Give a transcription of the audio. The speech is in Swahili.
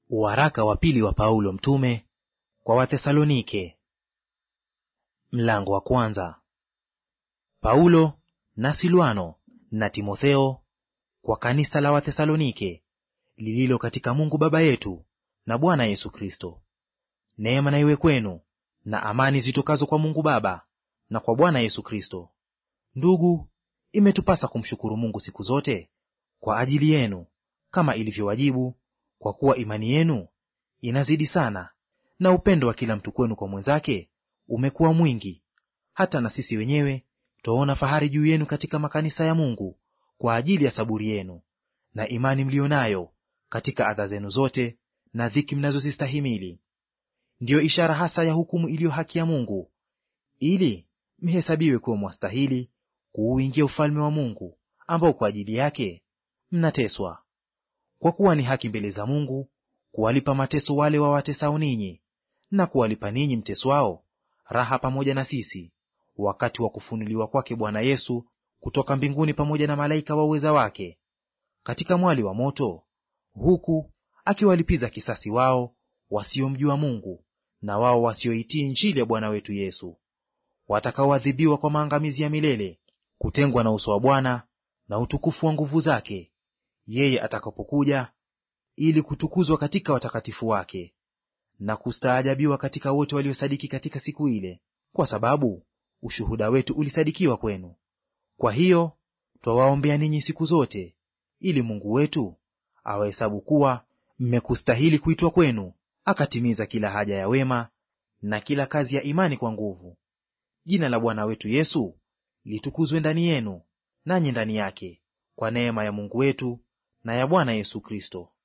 Waraka wa pili wa Paulo mtume kwa Wathesalonike, mlango wa kwanza. Paulo na Silwano na Timotheo kwa kanisa la Wathesalonike lililo katika Mungu Baba yetu na Bwana Yesu Kristo. Neema na iwe kwenu na amani zitokazo kwa Mungu Baba na kwa Bwana Yesu Kristo. Ndugu, imetupasa kumshukuru Mungu siku zote kwa ajili yenu, kama ilivyowajibu, kwa kuwa imani yenu inazidi sana, na upendo wa kila mtu kwenu kwa mwenzake umekuwa mwingi, hata na sisi wenyewe twaona fahari juu yenu katika makanisa ya Mungu kwa ajili ya saburi yenu na imani mliyo nayo katika adha zenu zote na dhiki mnazozistahimili. Ndiyo ishara hasa ya hukumu iliyo haki ya Mungu, ili mhesabiwe kuwa mwastahili kuuingia ufalme wa Mungu, ambao kwa ajili yake mnateswa. Kwa kuwa ni haki mbele za Mungu kuwalipa mateso wale wawatesao ninyi, na kuwalipa ninyi mteswao raha pamoja na sisi, wakati wa kufunuliwa kwake Bwana Yesu kutoka mbinguni pamoja na malaika wa uweza wake, katika mwali wa moto, huku akiwalipiza kisasi wao wasiomjua Mungu na wao wasioitii Injili ya Bwana wetu Yesu, watakaoadhibiwa kwa maangamizi ya milele, kutengwa na uso wa Bwana na utukufu wa nguvu zake, yeye atakapokuja ili kutukuzwa katika watakatifu wake na kustaajabiwa katika wote waliosadiki katika siku ile, kwa sababu ushuhuda wetu ulisadikiwa kwenu. Kwa hiyo twawaombea ninyi siku zote, ili Mungu wetu awahesabu kuwa mmekustahili kuitwa kwenu, akatimiza kila haja ya wema na kila kazi ya imani kwa nguvu. Jina la Bwana wetu Yesu litukuzwe ndani yenu, nanyi ndani yake, kwa neema ya Mungu wetu na ya Bwana Yesu Kristo.